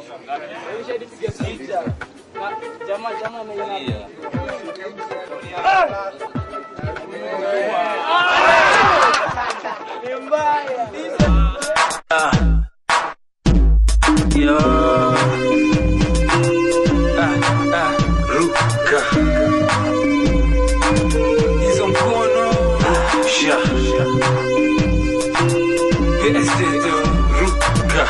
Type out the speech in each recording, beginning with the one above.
Jamaa jamaa ameiona. Ni mbaya. Yo. Ah, ah, ruka. Hizo mkono. Sha. Este ruka.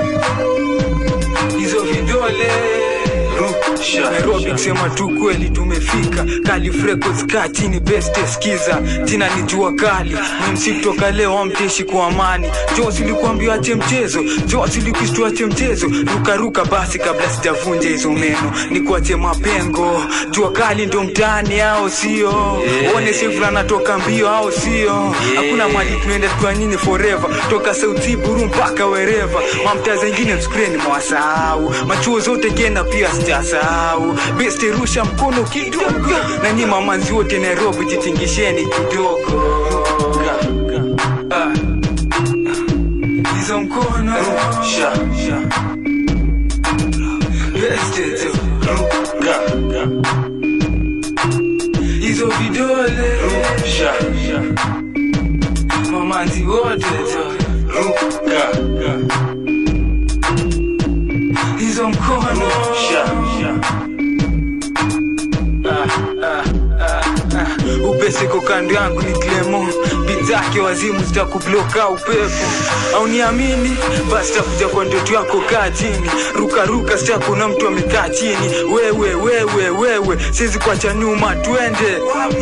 Hizo vidole. Rusha. Nairobi kusema tu kweli tumefika Kali Records kaa chini best skiza jina ni jua kali msi kutoka leo amteshi kwa amani Josi likuambia ache mchezo Josi likishtua ache mchezo ruka ruka basi kabla sijavunja hizo meno ni kuache mapengo jua kali ndo mtaani au sio one sifra natoka mbio au sio hakuna mali tunaenda kwa nyinyi forever toka sauti buru mpaka wereva mamtaa zengine screen mwasahau machuo zote kenda pia sijasahau best rusha mkono kidogo na nyi mamanzi wote Nairobi jitingisheni kidogo Ah. hizo mkono rusha best tu ruka hizo vidole rusha mamanzi wote tu ruka hizo mkono upeseko kando yangu ni klemo bizake wazimu zitakubloka upepo au niamini basi takuja kwa ndoto yako kaa chini rukaruka sitakuna mtu amekaa chini wewe wewe wewe siwezi kuacha nyuma twende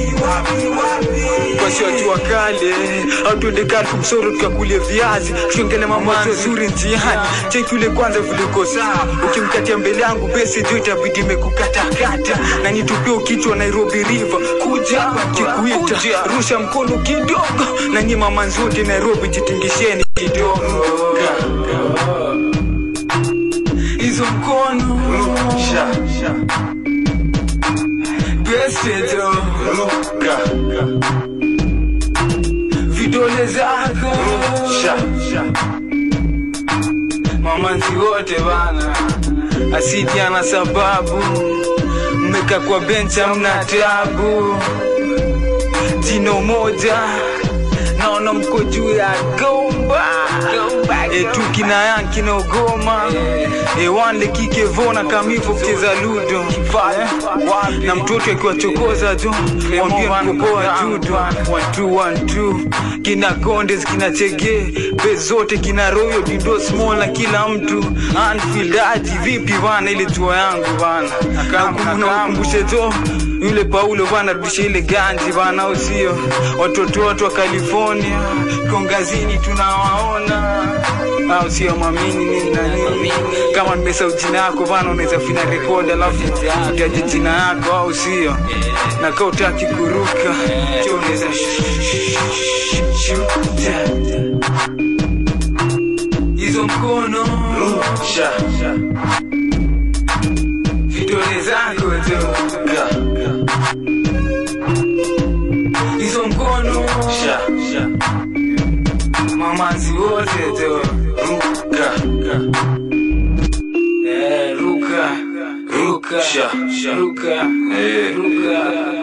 kwasiwajua kale au tuende kalfu msoro tukakulie viazi tuongele mambo mazuri njiani cheki ule kwanza viliko sawa ukimkatia mbele yangu besi jo itabidi imekukatakata na nitupie kichwa nairobi river kuja kikuita rusha mkono kidogo na nyi mamanzi wote nairobi jitingisheni kidogo hizo mkono besi jo vidole zako mamanzi wote bana asidi ana sababu mmeka kwa benchi amna tabu jino moja naona mko juu ya gomba etu kina yan kinaogoma ewanle kikevona kamivo kucheza ludo na mtoto akiwachokoza jo wambie mkopoa judo watu wantu kina kondes kina chege be zote kina royo dido small na kila mtu anfilaji vipi bana ile tua yangu bana nakumbushe jo yule paulo bana rudisha ile ganji bana au sio watoto watu wa california kongazini tunawaona au sio mwamini nini na nini kama nimesahau jina yako bana unaweza fina rekodi alafu utaje jina yako au sio na kaa utaki kuruka cho unaweza shuta hizo mkono rusha vidole zako tu hizo mkono mamanzi wote tu ruka Eh, ruka ruka ruka ruka